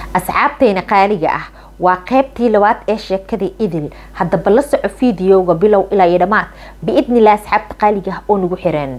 asxaabteyna qaaliga ah waa qaybtii labaad ee sheekadii idil haddaba la soco fideoga bilow ilaa iyo dhammaad biidnillah asxaabta qaaliga ah oo nagu xiran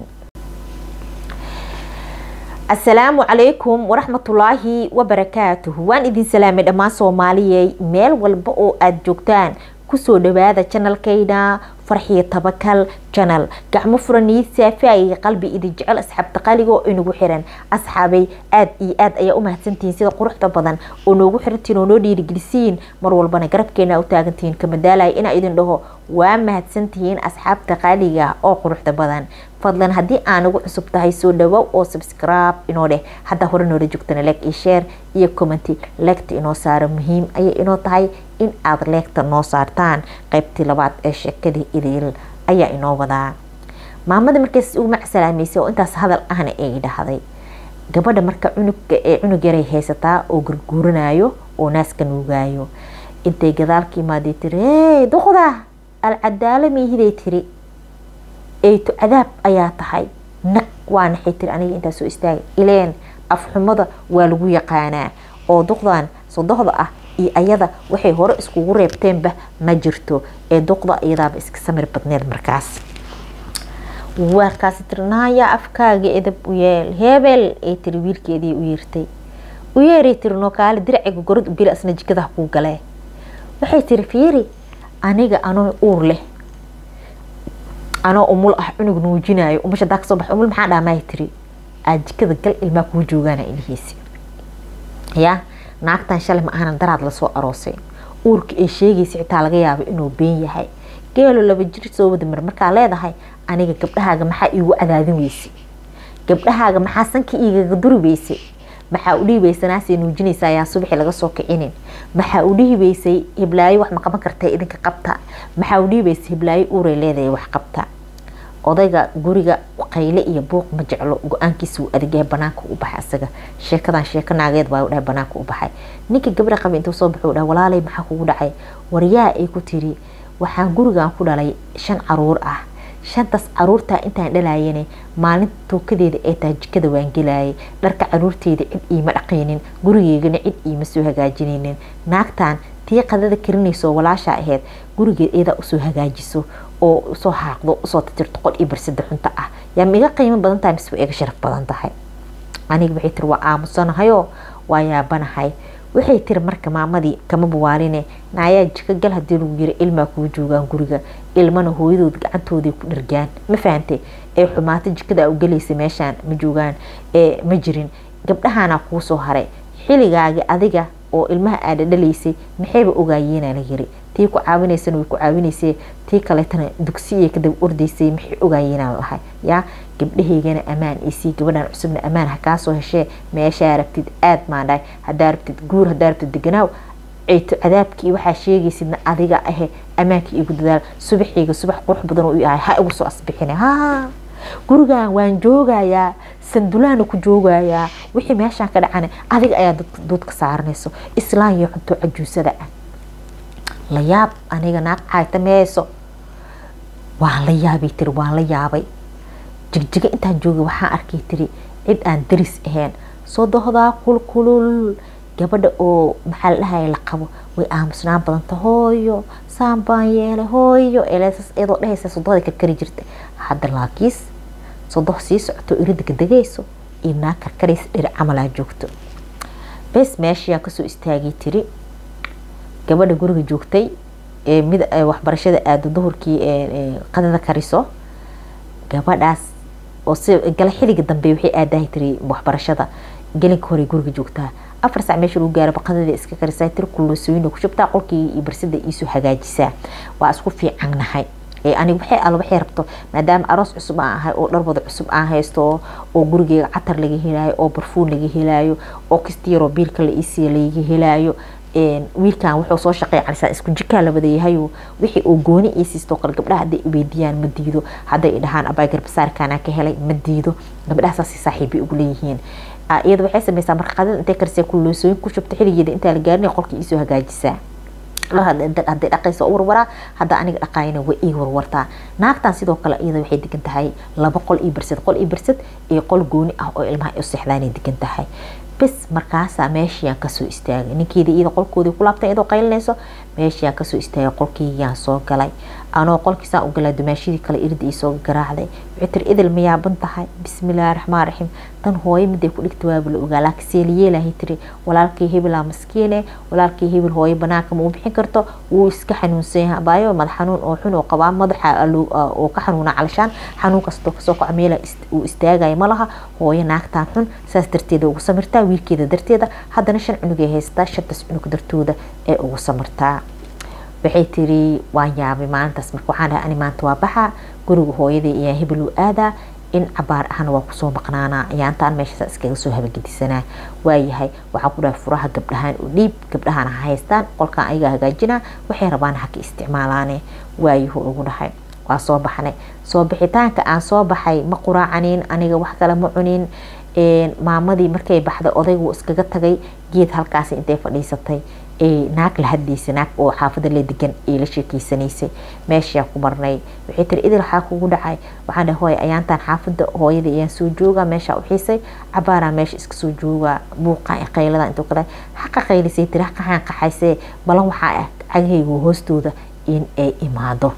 asalaamu calaykum waraxmatullaahi wabarakaatuhu waan idin salaamay dhammaan soomaaliyey meel walba oo aada joogtaan kusoo dhawaada janalkayna farxiyo tabakal janal gacmo furanii saafiayay qalbi idin jecel asxaabta qaaliga oo inagu xiran asxaabay aada iyo aad ayaa u mahadsantihiin sida quruxda badan oo noogu xirantiin oo noo dhiirigelisiin mar walbana garabkeena u taagantihiin kamadaalaya inaa idin dhaho waa mahadsantihiin asxaabta qaaliga oo quruxda badan fadlan haddii aan ugu cusub tahay soo dhawow oo subscribe inoo dheh haddaa hore noola joogtana leeg iyo share iyo commenty leegta inoo saaro muhiim ayay inoo tahay in aad leegta noo saartaan qaybtii labaad ee sheekadii idil ayaa inoo wadaa maamada markaas ugu macsalaamaysay oo intaas hadal ahna ay dhahday gabadha marka cunugga ee cunug yaray haysataa oo gurguuranayo oo naaska nuugaayo intay gadaalka imaaday tiri hey duqda alcadaalo miihiday tiri eyto cadaab ayaa tahay nag waa naxay tiri aniga intaa soo istaagay ileen afxumada waa lagu yaqaanaa oo duqdan sodohda ah iyo ayada waxay hore iskugu reebteenba ma jirto ee duqda iyadaaba iska samir badneed markaas warkaasi tiri naaya afkaaga edab u yeel hebel ay tiri wiilkeedii u yeertay u yeeray tiri noo kaale diraciga gorod u geli asna jikadaha kuu galee waxay tiri fiiri aniga anoo uur leh anoo umul ah cunug nuujinayo umasha daa kasoo bax umul maxaa dhaamaay tiri aad jikada gal ilmaa kuu joogaana ilihiisi ya naagtan shalay ma ahana daraad lasoo aroosay uurka ay sheegaysa xitaa laga yaabo inuu been yahay geelo laba jir soo wada mar markaa leedahay aniga gabdhahaaga maxaa iigu cadaadin weysay gabdhahaaga maxaa sanka igaga duri weysay maxaa u dhihi weysay naasay nuujinaysa ayaa subaxi laga soo kicinin maxaa u dhihi weysay hiblaayo wax ma qaban kartay idinka qabta maxaa u dhihi weysay hiblaayo uuray leedahay wax qabta odayga guriga qayle iyo buuq ma jeclo go-aankiisa wuu adegahay banaanka u baxay asaga sheekadan sheeko naageed baa dhahay banaanka u baxay ninka gabdha qaba intuu soo baxuu dhahay walaalay maxaa kugu dhacay waryaa ay ku tiri waxaan gurigan ku dhalay shan caruur ah shantaas caruurtaa intaan dhalayane maalinta tookadeeda ee tahay jikada waan gelayay dharka caruurteyda cid iima dhaqaynin gurigeygana cid iima soo hagaajinaynin naagtan tii qadada karinayso walaasha aheyd gurigeed eedaa usoo hagaajiso oo usoo haaqdo usoo titirto qol iyo barsada xunta ah yaa ma iga qiimo badan tahay mise waa iga sharaf badan tahay aniga waxay tiri waa aamusanahayoo waa yaabanahay waxay tiri marka maamadii kama buwaaline naayaa jika gal hadii lagu yiri ilmaa kuu joogaan guriga ilmana hooyadood gacantooday ku dhargaan ma fahantay ee xumaata jikada u galaysa meeshaan ma joogaan ee ma jirin gabdhahaana kuu soo haray xiligaagi adiga oo ilmaha aada dhalaysay maxayba ogaayeena la yiri tii ku caawinaysana way ku caawinaysay tii kaleetana dugsiya kadaba ordaysay maxay ogaayeenaa lahay yaa gabdhahaygana ammaan isii gabadhan cusubna ammaan ha kaasoo heshee meeshaa rabtid aad maandhahay hadaa rabtid guur hadaa rabtid deganaaw ceyto cadaabkii waxaa sheegaysidna adiga ahe ammaankii igu dadaal subaxayga subax qurux badan u ahay ha igu soo asbixine ha gurigan waan joogayaa sandulaana ku joogayaa wixii meeshaan ka dhacana adiga ayaa duudka saaranayso islaan iyo cunto cajuusada ah la yaab aniga naag caayta meeyso waan la yaabay tiri waan la yaabay jigjiga intaan joogay waxaan arkay tiri cid aan daris ahayn soo dohdaa kulkulul gabadha oo maxaa la dhahaya la qabo way aamusnaan badanta hooyo saan baan yeelay hooyo eleesas iyadoo dhahaysa sodohda karkari jirta hadda laakiis sodoh sii socoto irida kadegayso iyo naag karkaraysa dhiri camalaa joogto bes meeshayaa kasoo istaagay tiri gabadha guriga joogtay ee mid waxbarashada aado duhurkii qadada kariso gabadhaas oo si gala xiliga dambe waxay aadahay tiri waxbarashada gelinka hore guriga joogtaa afar sac meesha lagu gaaraba qadada iska karisaa tiri kulosooyina ku shubtaa qolkii iyo barsada iisoo hagaajisaa waa isku fiicannahay aniga waxay alla waxay rabto maadaama aroos cusub aan ahay oo dharbada cusub aan haysto oo gurigeyga catar laga helaayo oo barfuun laga helaayo oo kastiyaroo biilka la iisiya laga helaayo wiilkan wuxuu soo shaqeeya calisaa isku jikaa la wada yahayo wixii uu gooni ii siisto kale gabdhaha hadday iweydiiyaan ma diido hadday dhahaan abaa garbasaarkaanaa ka helay ma diido gabdhaha saasi saaxiibay ugu leeyihiin iyada waxay sameysaa marka qadada intay karisay kulloosooyin ku shubta xiligeeda intaa la gaarinay qolka iisoo hagaajisaa haday dhaqaysa warwaraa hadda aniga dhaqaayana way ii warwartaa naagtan sidoo kale iyada waxay degan tahay laba qol iyo barsad qol iyo barsad iyo qol gooni ah oo ilmaha u seexdaanay degan tahay bis markaasaa meeshiiyaan kasoo istaagay ninkeeda iyada qolkoodii ku laabtay iyadoo qaylinayso meeshiiyaan kasoo istaagay qolkiiyaan soo galay anoo qolkiisaan u galaa dumaashidii kale irida iisoo garaacday waxay tiri idil ma yaaban tahay bismillaahi raxmaan raxiim tan hooyo miday ku dhigta waaba la ogaa laakiin seeliyeelahay tiri walaalkii hebelaa maskiine walaalkii hebel hooyo banaanka ma u bixin karto wuu iska xanuunsan yahay abaayo madax xanuun oo xun oo qabaa madaxa oo ka xanuuna calashaan xanuun kastoo kasoo kaco meela uu istaagaya ma laha hooyo naagtaan xun saas darteeda ugu samirtaa wiilkeeda darteeda haddana shan cunugay haystaa shantaas cunug dartooda ee ugu samirtaa waxay tiri waan yaabay maalintaas marka waxaan dhahay ani maanta waa baxa guriga hooyadii ayaa hebel u aadaa in cabaar ahna waa kusoo maqnaanaa ayaantaan meeshaas iskaga soo habagedisanaa waayahay waxaa ku dhahay furaha gabdhahaan u dhiib gabdhahaan ha haystaan qolkaan ayaga hagaajinaa waxay rabaan haka isticmaalaane waayahu ugu dhahay waa soo baxnay soo bixitaanka aan soo baxay ma quraacanin aniga wax kale ma cunin maamadii markay baxday odaygu iskaga tagay geed halkaasi intay fadhiisatay naag la hadlaysay naag oo xaafada la degan ee la sheekeysanaysay meeshaa ku marnay waxay tiri idil waxaa kugu dhacay waxaan dhahay hooy ayaantaan xaafada hooyada ayaan soo joogaa meeshaa u xiisay cabaaraa meesha iska soo joogaa buuqa qaylada intuu kale haqa qaylisay tiri haqaxaan qaxaysee balan waxaa ah cagahaygu hoostooda in ay imaado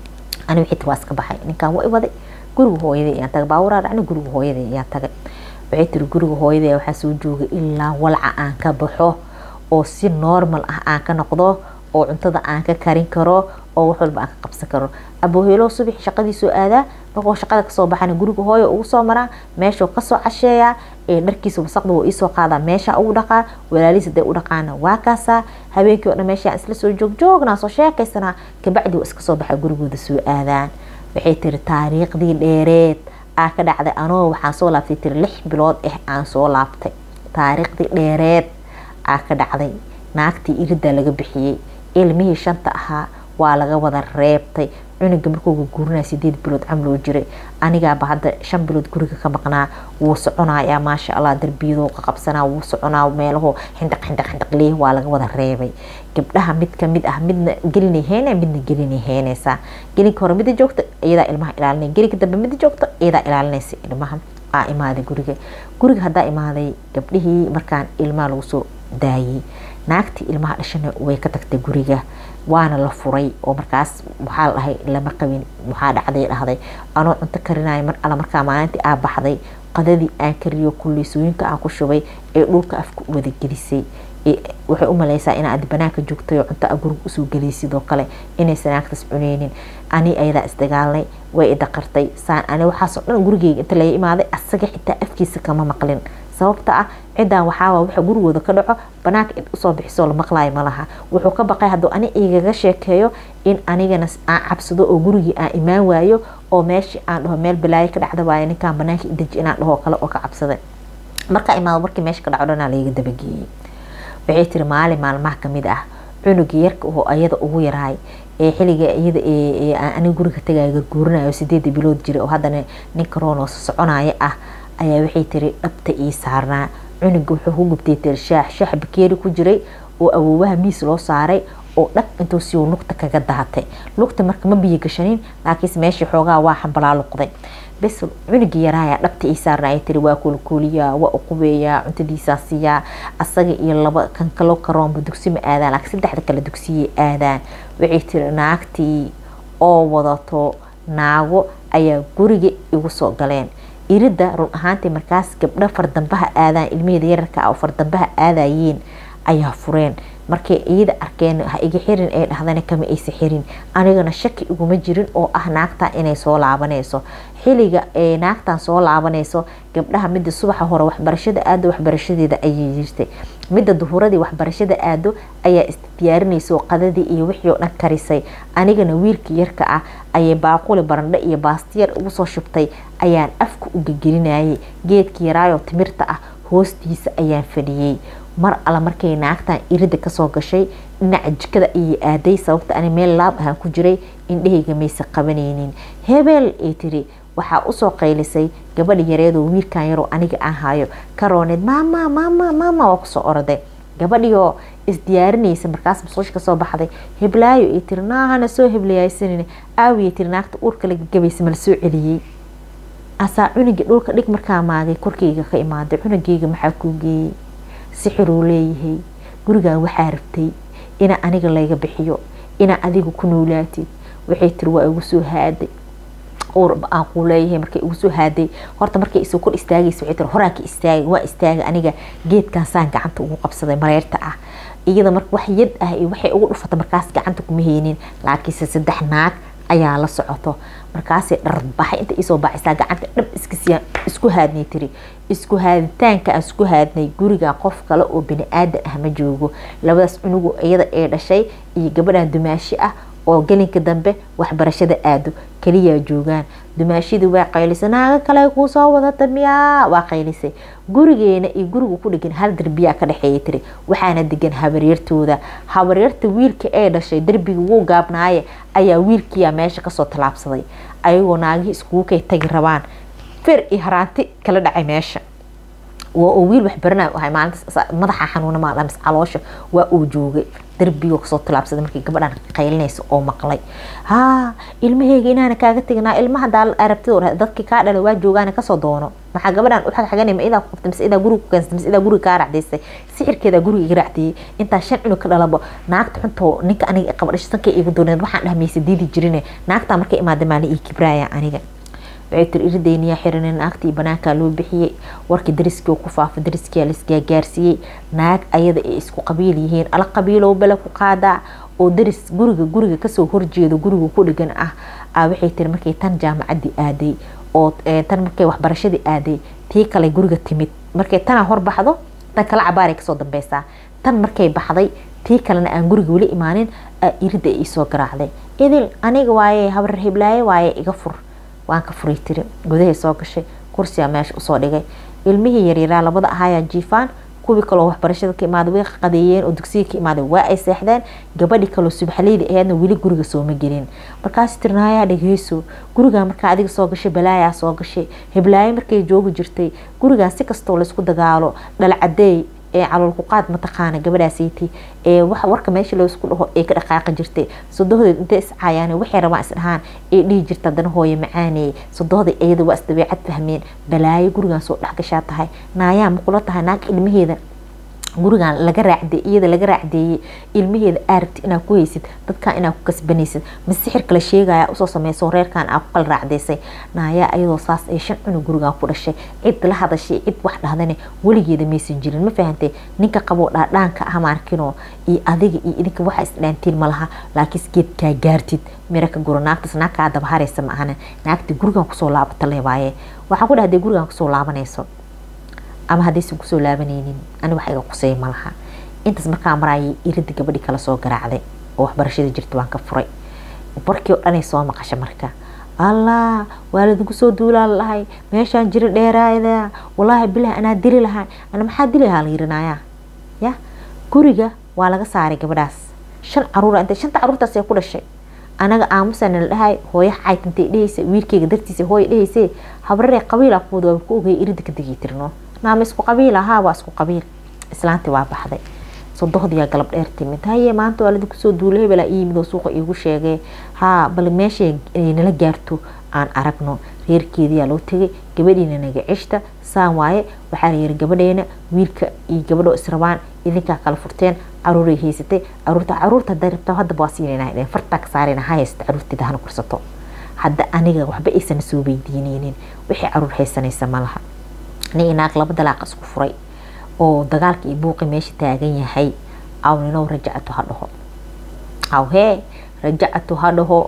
ani waxay tiri waa iska baxay ninkaan waa iwaday guriga hooyada ayaan tagay baaburaa dhacna guriga hooyada ayaan tagay waxay tiri guriga hooyada waxaa soo joogay ilaa walca aan ka baxo oo si normal ah aan ka noqdo oo cuntada aan ka karin karo oo wax walba aan ka qabsan karo abooheelo subax shaqadiisoo aadaa markuu shaqada kasoo baxana guriga hooyo ugu soo maraa meeshuu kasoo casheeyaa ee dharkiisa wasaqda wuu iisoo qaadaa meesha ugu dhaqaa walaalihiis haday u dhaqaana waa kaasaa habeenkii o dhan meesha isla soo joogjoognaa soo sheekaysanaa kabacdi waa iska soo baxa gurigooda soo aadaan waxay tiri taariikhdii dheereed aa ka dhacday anoo waxaan soo laabtay tiri lix bilood ah aan soo laabtay taariikhdii dheereed aa ka dhacday naagtii irida laga bixiyey ilmihii shanta ahaa waa laga wada reebtay cunuga markuuga guurinaya sideed bilood camloo jiray anigaaba hadda shan bilood guriga ka maqnaa wuu soconayaa maasha allah darbiyadoo qaqabsanaa wuu soconaa meelaho xindhaq xindhaq xindhaq leeh waa laga wada reebay gabdhaha mid kamid ah midna gelinay heynay midna gelinay heynaysaa gelinka hore mida joogta iyadaa ilmaha ilaalinay gelinka dambe mida joogta iyadaa ilaalinaysa ilmaha aa imaaday guriga guriga haddaa imaaday gabdhihii markaan ilmaha lagu soo daayay naagtii ilmaha dhashana way ka tagtay guriga waana la furay oo markaas waxaa la dhahay lama qabin waxaa dhacday dhahday anoo cunto karinayo mar alla markaa maalintii aa baxday qadadii aan kariyo kulliisooyinka aan ku shubay ee dhulka afka u wada gelisay waxay u maleysaa inaad banaanka joogtay oo cunto a guriga usoo geliyay sidoo kale inaysan naagtaas cuneynin ani ayadaa isdagaalnay way idaqartay saan ani waxaasoo dhan gurigeyga inta laga imaaday asaga xitaa afkiisa kama maqlin sababta ah cidan waxaawaa waxa gurigooda ka dhaco banaanka cid usoo bixisoo la maqlaayo malaha wuxuu ka baqay hadduu ani igaga sheekeeyo in anigana aan cabsado oo gurigii aan imaan waayo oo meeshii aan dhaho meel balaayo ka dhacda waayo ninkaan banaanka idaji inaan dhaho kale oo ka cabsaday markaa imaado markii meesha ka dhaco dhanaa laiga dabageeyey waxay tiri maalin maalmaha kamid ah cunuga yarka oo ayada ugu yaraay ee xiliga iyada aniga guriga tagaya garguurinayo sideeda bilood jira oo haddana ninka roonos soconaya ah ayaa waxay tiri dhabta ii saarnaa cunuga wuxuu ku gubtay tiri shaax shaax bakeeri ku jiray oo awoowaha miis loo saaray oo dhag intuu si lugta kaga dahatay lugta marka ma biyo gashanin laakiinse meeshii xoogaa waa xambalaa luqday bes cunugii yaraayaa dhabta ii saarnaa ay tiri waa kuulkuuliyaa waa uqubeeyaa cuntadiisaa siiyaa asaga iyo laba kan kalo karoonba dugsi ma aadaan laakiin saddexda kale dugsiyay aadaan waxay tiri naagtii oo wadato naago ayaa guriga igu soo galeen irida run ahaantii markaas gabdho fardambaha aadaan ilmaheeda yararka oo fardambaha aadayeen ayaa fureen markay iyada arkeen ha iga xirin ee dhahdana kama aysa xirin anigana shaki iguma jirin oo ah naagtaa inay soo laabanayso xiliga ee naagtan soo laabanayso gabdhaha mida subaxa hore waxbarashada aado waxbarashadeeda ayay jirtay midda duhuradii waxbarashada aado ayaa isdiyaarinaysa qadadii iyo wixii oo dhan karisay anigana wiilka yarka ah ayay baaquli barandho iyo baastiyar ugu soo shubtay ayaan afka u gegelinayay geedka yaraayoo timirta ah hoostiisa ayaan fadhiyey mar alla markay naagtan irida kasoo gashay dhinaca jikada ayay aaday sababta ani meel laab ahaan ku jiray indhahayga maysa qabanaynin hebeel ay tiri waxaa usoo qaylisay gabadha yareedoo wiilkan yaroo aniga aan hayo karooneed maama maama maama waa kusoo oraday gabadhioo isdiyaarinaysa markaas masqusha kasoo baxday heblaayo ay tiri naahana soo heblayaysanin aawiya tiri naagta uurka laga gabaysa mala soo celiyey asaa cunugii dhulka dhig markaa maagay korkeyga ka imaaday cunugeyga maxaa kuu geeyey sixiruu leeyahay gurigan waxaa rabtay inaa aniga layga bixiyo inaa adiga ku noolaatid waxay tiri waa igu soo haaday uurba aan kuu leeyahay markay igu soo haaday horta markay isoo kor istaagaysa waxay tiri horaa ka istaagay waa istaagay aniga geedkan saan gacanta ugu qabsaday mareerta ah iyada marka wax yad ah iyo waxay ugu dhufata markaas gacanta kuma haynin laakiinse saddex naag ayaa la socoto markaasay dharbaxay inta isoo baacisaa gacanta dhab iskasiyaa isku haadnay tiri isku haaditaanka aan isku haadnay guriga qof kale oo bini aadan ah ma joogo labadaas cunugu iyada ee dhashay iyo gabadhan dumaashi ah oo gelinka dambe waxbarashada aado kaliyaa joogaan dumaashidii waa qaylisay naaga kale kuu soo wadata miyaa waa qaylisay gurigeena iyo guriga ku dhegan hal derbiyaa ka dhexeeya tiri waxaana degan habaryartooda habaryarta wiilka ee dhashay derbiga wuu gaabnaaye ayaa wiilkiyaa meesha kasoo tallaabsaday ayagoo naagihii iskugu kay tagi rabaan fer iyo haraanti kala dhacay meesha waa uu wiil waxbaranayo ahay maalinta madaxa xanuuna maalamis caloosha waa uu joogay darbigo kasoo tilaabsaday markii gabadhan qaylinaysa oo maqlay haa ilmaheyga inaana kaaga teginaa ilmaha daal arabtida dadkii kaa dhalay waa joogaan kasoo doono maxaa gabadhan u xagxaganay ma idaa ku qabtay mise idaa guriga ku keensatay mise idaa guriga kaa racdaysay sixirkeeda guriga iga racdiyey intaa shan cunug ka dhalabo naagta xuntoo ninka aniga qaba dhashay sanka igu dooneed waxaan dhahmaysa diidi jirine naagtaa markay imaada maalin ii kibraaya aniga waxay tiri iridayniyaa xiranay naagtii banaankaa loo bixiyey warkii dariskii ku faafa dariskiyaa laisgaagaarsiiyey naag ayada ay isku qabiil yihiin ala qabiilow bele ku qaadaa oo daris guriga guriga kasoo horjeedo guriga ku dhigan ah waxay tiri markay tan jaamacadii aaday oo tan markay waxbarashadii aaday tii kale guriga timid markay tana horbaxdo tan kale cabaaray kasoo dambeysaa tan markay baxday tii kalena aan guriga weli imaanin irida iisoo garaacday idil aniga waaye habar hiblaaye waaye iga fur waan ka furay tiri gudahay soo gashay kursigaa meesha usoo dhigay ilmihii yaryaraa labada ahaayaa jiifaan kuwii kaloo waxbarashada ka imaaday way qadeeyeen oo dugsiga ka imaaday waa ay seexdeen gabadhii kaloo subaxleyda aheedna weli guriga sooma gelin markaas tirnaayaa dhegeyso gurigaa markaa adiga soo gashay balaayaa soo gashay hiblaayo markay joogi jirtay gurigaan si kastoo laysku dagaalo dhalcadeey ee caloolkuqaad mataqaana gabadhaasaytay ee warka meesha loosku dhaho ee ka dhaqaaqi jirtay sodohdeed intay iscaayaan waxay rabaan isdhahaan ee dhihi jirta haddana hooye macaaneeye sodohda iyada waa isdabeecad fahmeen balaayo gurigaan soo dhexgashaa tahay naayaa makula tahay naag ilmaheeda gurigan laga raacde iyada laga raacdeeyey ilmaheeda aarabti inaad ku haysid dadkan inaad ku kasbanaysid ma sixir kale sheegaya usoo sameyso reerkan aa ku kala raacdeysay naayaa ayadoo saas ay shan cunug gurigan ku dhashay cid la hadashay cid wax dhahdane weligeeda maysan jirin ma fahantay ninka qaboo dhaadhaanka ah maarkinoo iyo adiga iyo idinka waxa isdhaantiin malaha laakiin geedkaa gaartid mira ka guro naagtaas naagkaa dabaharaysa ma ahana naagtii gurigan kusoo laabata le waaye waxaa ku dhahday gurigan kusoo laabanayso ama haddaysan kusoo laabanaynin ani wax iga qusay malaha intaas markaa maraayay irida gabadhii kala soo garaacday oo waxbarashada jirta waan ka furay barkii oo dhanay soo maqasha marka allah waa ladinku soo duulaan lahay meeshaan jira dheeraada walaahi bilah anaa dili lahay ana maxaa dili lahaa la yirinaya ya guriga waa laga saaray gabadhaas shan caruura intay shanta caruurtaas ee ku dhashay anaga aamusana la dhahay hooyo caytantay dhehaysa wiilkeyga dartiisa hooyo dhehayse habraree qabiila kuwada waa ku ogaya irida ka degi tirno naama isku qabiil ahaa waa isku qabiil islaantii waa baxday sodohdiyaa galab dheer timid haye maanta waa ladinku soo duula hebelaa iyimid oo suuqa iigu sheegay haa bal meeshay nala gaarto aan aragno reerkeediyaa loo tegay gabadhiina naga cishta saan waaye waxaa layiri gabadheena wiilka iyo gabadhoo israbaan idinkaa kala furteen caruuray haysatay caruurta caruurta haday rabtaa haddaba waa siinayna fartaa ka saarayna ha haysta caruurteeda hana kursato hadda aniga waxba aysan soo weydiineynin wixii caruur haysanaysa malaha nin inaag laba dalaaq isku furay oo dagaalka iyo buuqi meesha taagan yahay aw ninow rajacatu ha dhaho aw hee rajacatu ha dhaho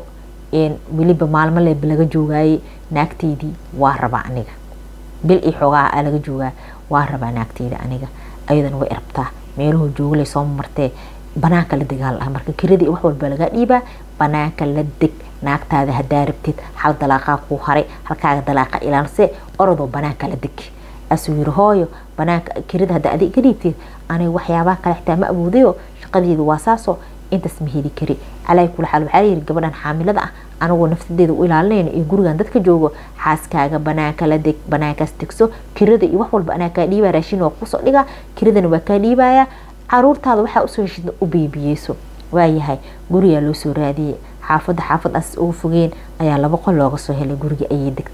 weliba maalmo leeba laga joogaaye naagteydii waa rabaa aniga bil iyo xoogaa a laga joogaa waa rabaa naagteyda aniga ayadana way rabtaa meeluhu joogalay soo martee banaanka la degaal ah marka kirada iyo wax walba lagaa dhiibaa banaanka la deg naagtaada hadaa rabtid hal dalaaqaa kuu haray halkaaga dalaaqa ilaalse orodoo banaanka la deg asuu yiri hooyo banaanka kirada hadda adig ka dhiibtid aniga waxyaabaha kale xitaa ma awoodayo shaqadeedu waa saasoo intaas ma heli kari calaa kula xaal waxaa layiri gabadhan xaamilada ah anagoo nafsadeeda u ilaalinayno iyo gurigan dadka joogo xaaskaaga banaanka la deg banaankaas degso kirada iyo wax walba anaa kaa dhiibaya raashin waa kusoo dhiga kiradana waa kaa dhiibaya caruurtaada waxaa usoo heshid u beebiyeyso waayahay gurigaa loo soo raadiyey xaafadda xaafad as ugu fogeen ayaa laba qol looga soo helay guriga ayay degtay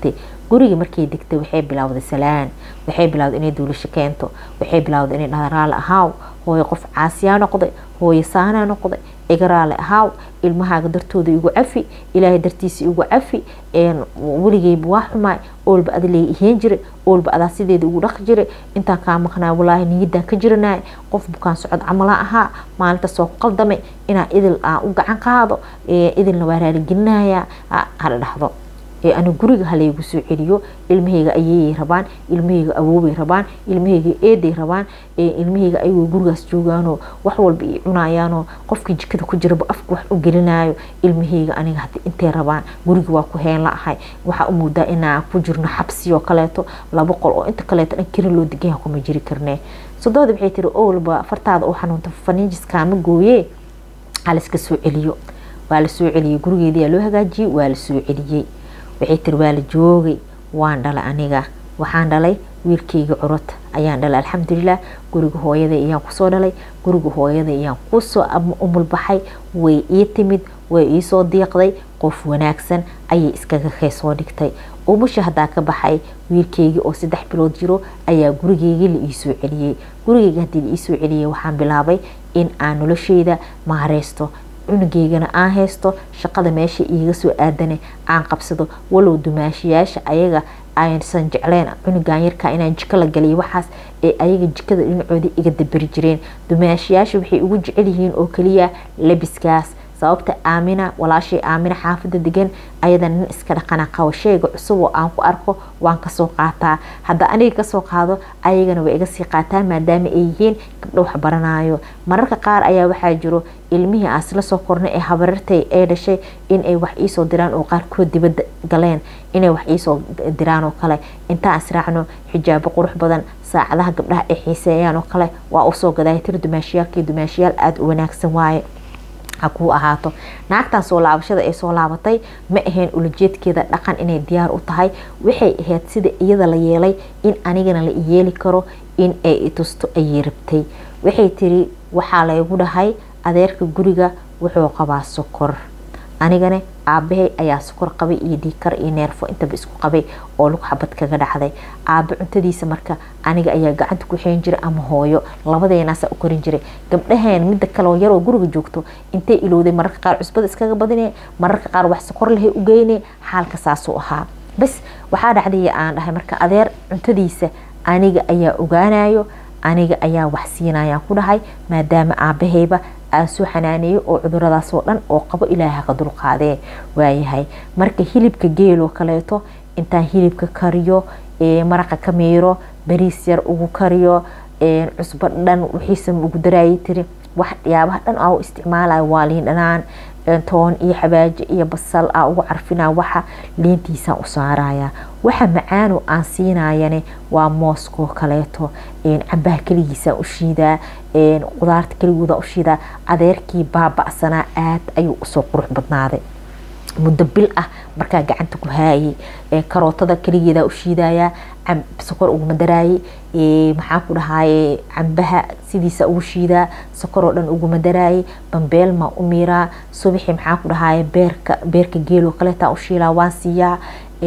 guriga markay degtay waxay bilowday salaan waxay bilowday inay duulasho keento waxay bilowday inay dharaale ahaaw hooyo qof caasiyaa noqday hooyo saanaa noqday igaraale ahaaw ilmahaaga dartooda igu cafi ilaahay dartiisa igu cafi weligeyba waa xumaay oolba ada lee iheen jiray oolba adaa sideeda ugu dhaqi jiray intaan kaa maqnaa walaahi niyadaan ka jiranay qof bukaan socod camala ahaa maalinta soo qaldamay inaa idil aan u gacan qaado idilna waa raaligelinaya hala dhahdo aniga guriga halaygu soo celiyo ilmahayga ayeeyay rabaan ilmahayga awoobay rabaan ilmahayga eeday rabaan ilmahayga ayagoo gurigaas joogaanoo wax walba i cunayaanoo qofkii jikada ku jiraba afka wax u gelinayo ilmahayga aniga hadi intay rabaan guriga waa ku heen la ahay waxaa u moodaa inaan ku jirno xabsiyoo kaleeto laba qol oo inta kaleeto dhan kira loo deganyaha kuma jiri karnee sodooda waxay tiri owlba fartaada u xanuunta faniijiskaama gooye haliska soo celiyo waa la soo celiyey gurigeediyaa loo hagaajiyey waa la soo celiyey waxay tiri waa la joogay waan dhalay aniga waxaan dhalay wiilkayga curad ayaan dhalay alxamdulilah guriga hooyada ayaan kusoo dhalay guriga hooyada ayaan kusoo umulbaxay way ii timid way iisoo diiqday qof wanaagsan ayay iskaga keysoo dhigtay umusha haddaa ka baxay wiilkeygii oo saddex bilood jiro ayaa gurigeygii la iisoo celiyey gurigeyga haddii la iisoo celiyey waxaan bilaabay in aan nolosheyda maareysto cunugeygana aan haysto shaqada meesha iiga soo aadane aan qabsado walow dumaashiyaasha ayaga aysan jecleen cunugan yarka inaan jiko la galiyo waxaas ee ayaga jikada dhinacooda iga daberi jireen dumaashiyaasha waxay ugu jecel yihiin oo kaliya labiskaas sababta aamina walaashay aamina xaafada degan ayada nin iska dhaqana qabo sheyga cusub oo aan ku arko waan kasoo qaataa hadda aniga kasoo qaado ayagana way iga sii qaataan maadaama ay yihiin gabdho wax baranayo mararka qaar ayaa waxaa jiro ilmihii aan isla soo kornay ee habarartay ee dhashay inay wax iisoo diraan oo qaarkood dibadda galeen inay wax iisoo diraan oo kale intaan israacno xijaabo qurux badan saacadaha gabdhaha ay xiiseeyaan oo kale waa usoo gadaaya tiri dumaashiyaalkii dumaashiyaal aada u wanaagsan waaye ha kuu ahaato naagtan soo laabashada ay soo laabatay ma ahayn ulajeedkeeda dhaqan inay diyaar u tahay waxay ahayd sida iyada la yeelay in anigana la iyeeli karo in ay itusto ayay rabtay waxay tiri waxaa laygu dhahay adeerka guriga wuxuu qabaa sokor anigana aabahay ayaa sokor qabay iyo dhiikar iyo neerfo intaba isku qabay oo lug xabad kaga dhacday aabe cuntadiisa marka aniga ayaa gacanta ku xeen jiray ama hooyo labadeenaasa u korin jiray gabdhaheen midda kale oo yaroo guriga joogto intay ilowday mararka qaar cusbada iskaga badine mararka qaar wax sokor lahay u geyne xaalka saasuu ahaa bas waxaa dhacday aan dhahay marka adeer cuntadiisa aniga ayaa ogaanayo aniga ayaa wax siinayaan ku dhahay maadaama aabahayba aan soo xanaaneeyo oo cuduradaasoo dhan oo qabo ilaaha ka dulqaadee waayahay marka hilibka geeloo kaleeto intaan hilibka kariyo maraqa ka miiro bariis yar ugu kariyo cusbo dhan wixiisa ugu daraayay tiri wax yaabaha dhan aa u isticmaalayo waa liin dhanaan toon iyo xabaajo iyo basal aa ugu carfinaa waxa liintiisaan u saaraya waxa macaano aan siinayane waa mooskoo kaleeto cambaha keligiisaan u shiidaa qudaarta keligooda u shiidaa adeerkii baaba'sanaa aad ayuu usoo qurux badnaaday muddo bil ah markaa gacanta ku haayay karootada keligeeda u shiidayaa sokor uguma daraayay maxaa ku dhahaye cambaha sidiisa ugu shiidaa sokoroo dhan uguma daraayay bambeelma u miiraa subaxii maxaa ku dhahaye beerka beerka geeloo kaleetaa u shiilaa waan siiyaa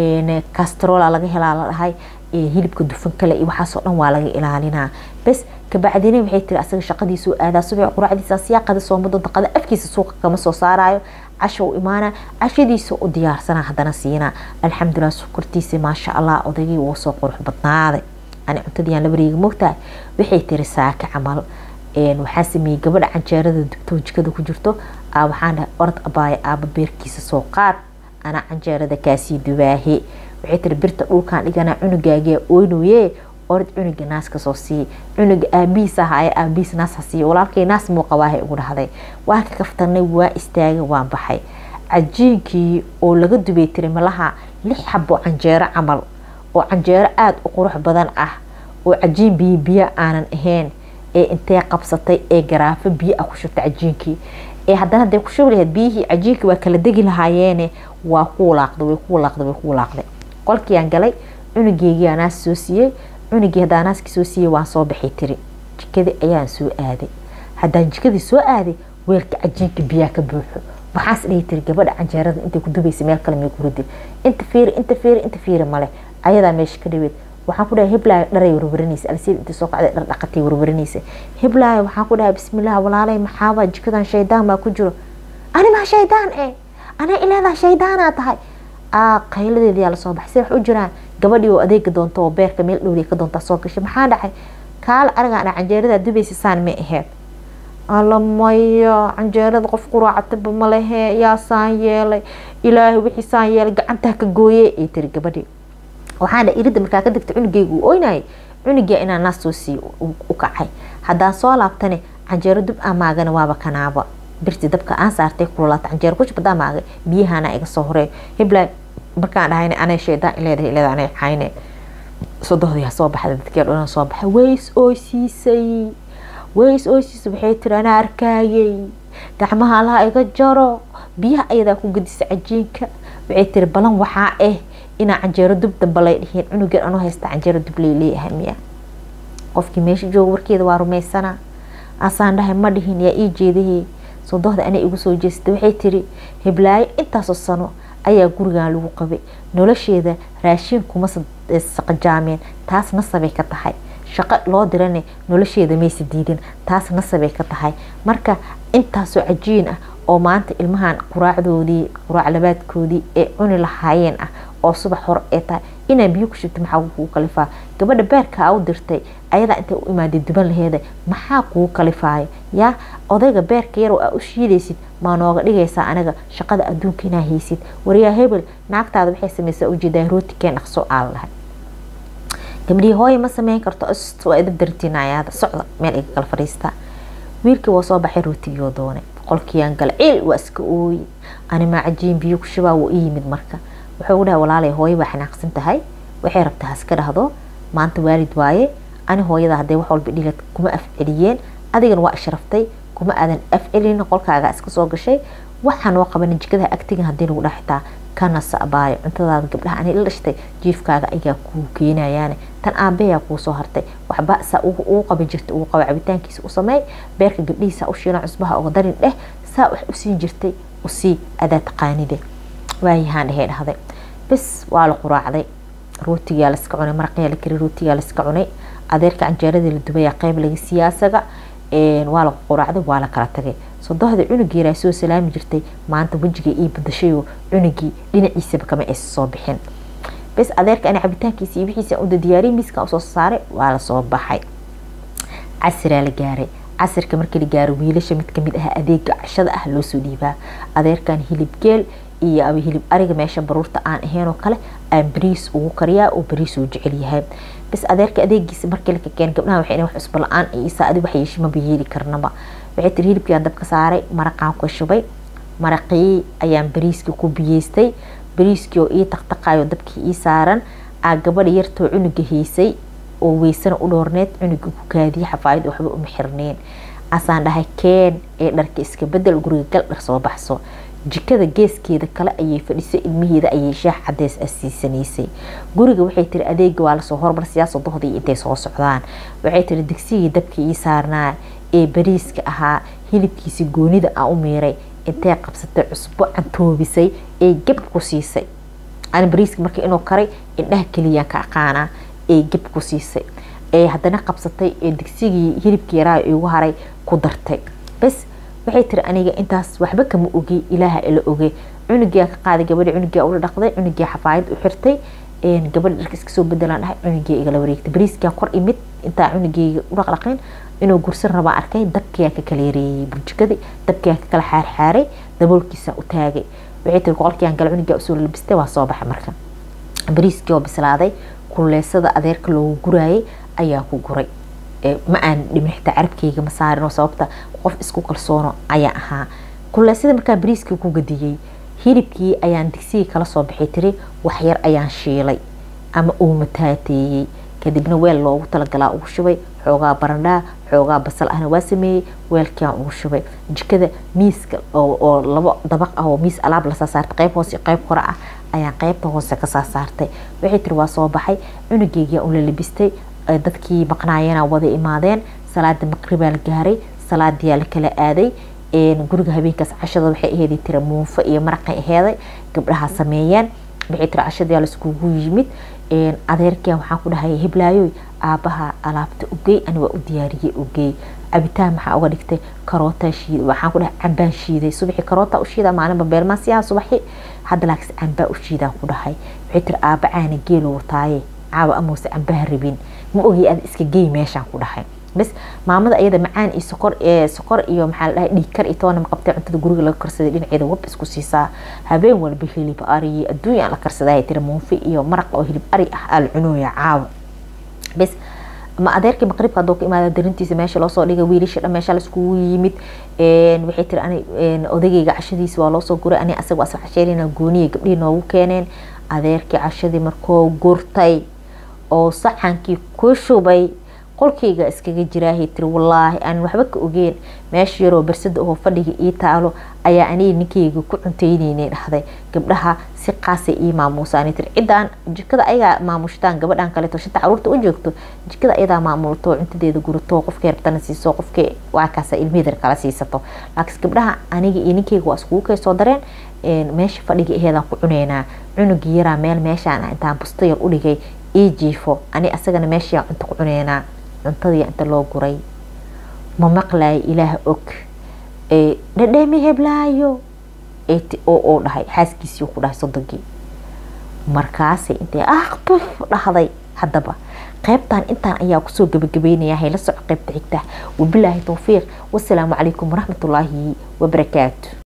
castrola laga helaa la dhahay hilibka dufan kale iyo waxaasoo dhan waa laga ilaalinaa bes kabacdina waxay tiri asaga shaqadiisuu aadaa subax quraacdiisa siyaaqada soomado daqada afkiisa suuqa kama soo saarayo casha u imaana cashadiisa u diyaarsana haddana siina alxamdulilah sokortiisa maasha allah odaygii wuu soo qurux badnaaday ani cuntadiiyaan labariiga mogtahay waxay tiri saaka camal waxaa sameeyey gabadha canjeerada dubtoo jikada ku jirto waxaan dhahay orod abaaya aaba beerkiisa soo qaad anaa canjeerada kaasii dubaahe waxay tiri birta dhulkaan dhiganaa cunugaagaa oynoye orod cunuga naas kasoo sii cunuga aabihiis ahaaye aabihiis naas ha siiyo walaalkay naas muu qabaahay ugu dhahday waa ka kaftanay waa istaagay waan baxay cajiinkii oo laga dubay tiri malaha lix xabo canjeero camal oo canjeero aada u qurux badan ah oo cajiin biyo biyo aanan ahayn ee intee qabsatay ee garaafo biyo ah ku shubtay cajiinkii ee haddana hadday ku shubi lahayd biyihii cajiinkii waa kala degi lahaayeene waa ku walaaqday way ku walaaqday way ku walaaqday qolkiiyaan galay cunugeygii naas soo siiyey cunugii haddaan naaskii soo siiyey waan soo baxay tiri jikadii ayaan soo aaday haddaan jikadii soo aaday weelka cajiinka biyaa ka buuxo waxaas dhihi tiri gabadha canjeerada intay ku dubaysa meel kale may kuridi inta fiiri inta fiiri inta fiiri male ayadaa meesha ka dhaweed waxaan ku dhahay hiblaayo dharay warwaranaysa alsiid intii soo kacday dhar dhaqatay warwaranaysa hiblaayo waxaan ku dhahay bismillaah walaalay maxaaba jikadan shaydaan baa ku jiro ani maa shaydaan eh anaa ilaadaa shaydaanaa tahay aa qayladeediyaa lasoo baxay si wax u jiraan gabadhii oo adeega doonto oo beerka meel dhowriya ka doontaa soo gashay maxaa dhacay kaala arigaa dha canjeeradaa dubaysa saan may aheyd alamaya canjeerada qof quraacataba malehe yaa saan yeelay ilaahay wixii saan yeelay gacantaa ka gooye ay tiri gabadhii waxaan dha irida markaa ka degta cunugeyga uu oynayay cunugia inaa naas soo sii u kacay haddaan soo laabtane canjeero dub amaagana waaba kanaaba birti dabka aan saartay kululaata canjeero kushbada amaagay biyahana iga soo horeey hiblaa markaan dhahayne anay shaydaan ileedahay ileeda anay xayne sodohdiyaa soo baxda dadkee dhan soo baxay ways oo siisay ways oo siisay waxay tiri anaa arkaayay gacmaha allaha iga jaro biyaha ayadaa ku gadisa cajiinka waxay tiri balan waxaa ah inaa canjeero dub damba lay dhihiin cunugan anuu haysta canjeero dub lay leeyahay miya qofkii meesha jooga warkeeda waa rumaysana asaan dhahay ma dhihin yaa ii jeedahey sodohda anay igu soo jeestay waxay tiri hiblaayo intaasoo sano ayaa gurigan lagu qabay nolosheeda raashiin kuma saqajaameen taas nasabay ka tahay shaqo loo dirane nolosheeda maysa diidin taas nasabay ka tahay marka intaasoo cajiin ah oo maanta ilmahan quraacdoodii quraac labaadkoodii ee cuni lahaayeen ah oo subax hore ee tahay inaa biyo ku shubta maxaa kugu kalifaa gabadha beerkaa u dirtay ayadaa intay u imaaday duban laheeda maxaa kugu kalifaayo yaa odayga beerka yaroo aa u shiidaysid maa nooga dhigaysaa anaga shaqada adduunka inaa haysid waryaa hebel naagtaada waxay samaysaa ujeedaa rootikeen dhaqso aa la dhahay gabdhihii hooye ma sameyn karto waa idab dartiinayaada socda meel iga kala fadhiistaa wiilkii waa soo baxay rootigii oo doonay qolkiyaan gala ciil waa iska ooyi animaa cajiin biyo ku shubaa wuu i yimid marka wuxuu u dhahay walaalay hooye waa xanaaqsan tahay waxay rabtaa haska dhahdo maanta waalid waaye ani hooyada hadday wax walba dhilad kuma afceliyeen adigana waa ishraftay kuma aadan afcelin qolkaaga iska soo gashay waxaa noo qaban jikadaha agtigan haddii lagu dhaxitaa kana sa'baayo cuntadaada gabdhaha ani la dhashtay jiifkaaga ayaa kuu keenayaane tan aabayaa kuu soo hartay waxba saa uu qaban jirtay uu qaba cabitaankiisa u sameey beerka gabdhihiisa u shiila cusbaha uga darin dheh saa wax u siin jirtay usii adaa taqaanide waayahaan dhehey dhahday bes waa la quraacday rootigaa laska cunay maraqiyaa la kari rootigaa laska cunay adeerka canjeeradii la dubayaa qeyb laga siyaasaga waa la quraacday waa la kala tagay sodohda cunugeeraa soo salaami jirtay maanta wejiga ii badashayoo cunugii dhinaciisaba kama aysa soo bixin bes adeerka ani cabitaankiisa iyo wixiisa uda diyaariyay miiskan usoo saaray waa lasoo baxay casiraa la gaaray casirka markii la gaaro wiilasha mid kamid ah adeega cashada ah loosoo dhiibaa adeerkan hilib geel iyo aba hilib ariga meesha baruurta aan ahaynoo kale aan bariis ugu kariyaa oo bariis uu jecel yahay bas adeerka adeegiisa markii la kakeen gabdhaha waxay wax cusbo la-aan isa adi wax yeeshi maba yeeli karnaba waxay tiri hilibkiiaan dabka saaray maraqaan ku shubay maraqii ayaan bariiskii ku biyeystay bariiskii oo ii taqtaqayo dabkii ii saaran aa gabadha yartoo cunuga haysay oo weysana u dhoorneed cunuga ku kaadiyay xafaayad waxba uma xirneen asaan dhahay keen ee dharka iska bedel guriga gal dhar soo baxso jikada geeskeeda kale ayay fadhisay ilmaheeda ayay shaax cadeys ah siisanaysay guriga waxay tiri adeega waa lasoo hormar siyaasa dohdii intay soo socdaan waxay tiri digsigii dabkii ii saarnaa ee bariiska ahaa hilibkiisi goonida aan u miiray intay qabsatay cusbo cantoobisay ee gab ku siisay ani bariiska marka inuu karay indhaha keliyaan ka aqaanaa ee gab ku siisay ee haddana qabsatay ee digsigii hilibkii yaraa igu haray ku dartay bas waxay tiri aniga intaas waxba kama ogi ilaaha ila oge cunugia ka qaaday gabadhi cunugia ula dhaqday cunugia xafaayad u xirtay gabadha dharka iska soo bedelaan dhahay cunugia igala wareegtay bariiskia kor imid intaa cunugeyga u dhaqdhaqin inuu gursan rabaa arkay dabkiyaa ka kala yareeyey burjikadii dabkiyaa ka kala xaarxaaray daboolkiisa u taagay waxay tiri boqolkiiaan gala cunugia usoo labistay waa soo baxay marka bariiskii oo bislaaday kuleysada adeerka loogu guraayay ayaa ku guray ma aan dhimin xitaa carabkeyga ma saarinoo sababta qof isku kalsoono ayaa ahaa kuleysada markaa bariiskii ku gadiyey hilibkii ayaan digsigii kala soo baxay tiri waxyar ayaan shiilay ama uu mataateeyey kadibna weel loogu talagalaa ugu shubay xoogaa barandhaa xoogaa basal ahna waa sameeyey weelkiaan ugu shubay jikada miiska oo labo dabaq ah oo miis alaab lasaa saartay qeyb hoose qeyb kore ah ayaan qeybta hoose kasaa saartay waxay tiri waa soo baxay cunugeygiyaa ula labistay dadkii maqnaayana wada imaadeen salaada maqribaa la gaaray salaadiyaa la kala aaday guriga habeenkaas cashada waxay aheeday tira muunfo iyo maraqay aheeday gabdhaha sameeyeen waxay tira cashadayaa laiskugu yimid adeerkiya waxaan ku dhahay hiblaayoy aabaha alaabta ugey ani waa u diyaariyey ugey cabitaan maxaa uga dhigtay karoota shiid waxaan ku dhahay cambaan shiiday subaxii karoota u shiida maalinba beelmaasiyaha subaxi hadda laakis cambaa u shiidaan ku dhahay waxay tiri aaba caana geelo wataaye caawa amause cambaha rabin ma ogi aad iska gey meeshaan ku dhahay bas maamada ayada macaan iyo sokor sokor iyo maxaa la dhahay dhiigkar iyo toona maqabtay cuntada guriga laga karsaday dhinaceeda wab isku siisaa habeen walba hilib ari adduunya la karsaday tiri muunfi iyo maraq oo hilib ari ah aa la cunooya caawa bas ma adeerkii maqribka haduu ka imaada darintiisa meesha loosoo dhigay wiilasha dhan meesha laiskugu yimid waxay tiri ani odagayga cashadiisa waa loosoo guray ani asaga asla casheerina gooniya gabdhihii noogu keeneen adeerkii cashadii markoo gurtay oo saxankii ku shubay qolkayga iskaga jiraahay tiri wallaahi aan waxba ka ogeen meesha yaroo barsada oo fadhiga ii taalo ayaa aniga ninkayga ku cunteyneyna dhahday gabdhaha si qaasay ii maamuusaan tiri ciddaan jikada ayagaa maamushtaan gabadhan kaleeto shanta caruurta u joogto jikada ayadaa maamulto cuntadeeda gurato qofkay rabtana siiso qofkay waakaasa ilmihidar kala siisato laakiin gabdhaha aniga iyo ninkayga waa iskugu kay soo dareen meesha fadhiga aheedaan ku cuneynaa cunugii yaraa meel meeshaan intaan busto yar u dhigay ii jiifo ani asagana meeshaa cunto ku cuneynaa cuntadii inta loo guray ma maqlaayo ilaah og dhadhami heblaayo oo dhahay xaaskiisii ku dhahay sodonkii markaasay intay aqbuf dhahday haddaba qaybtan intaan ayaa kusoo gabagabeynaya hayla soco qaybta xigta wabilaahi towfiiq wasalaamu calaykum waraxmatullaahi wabarakaatu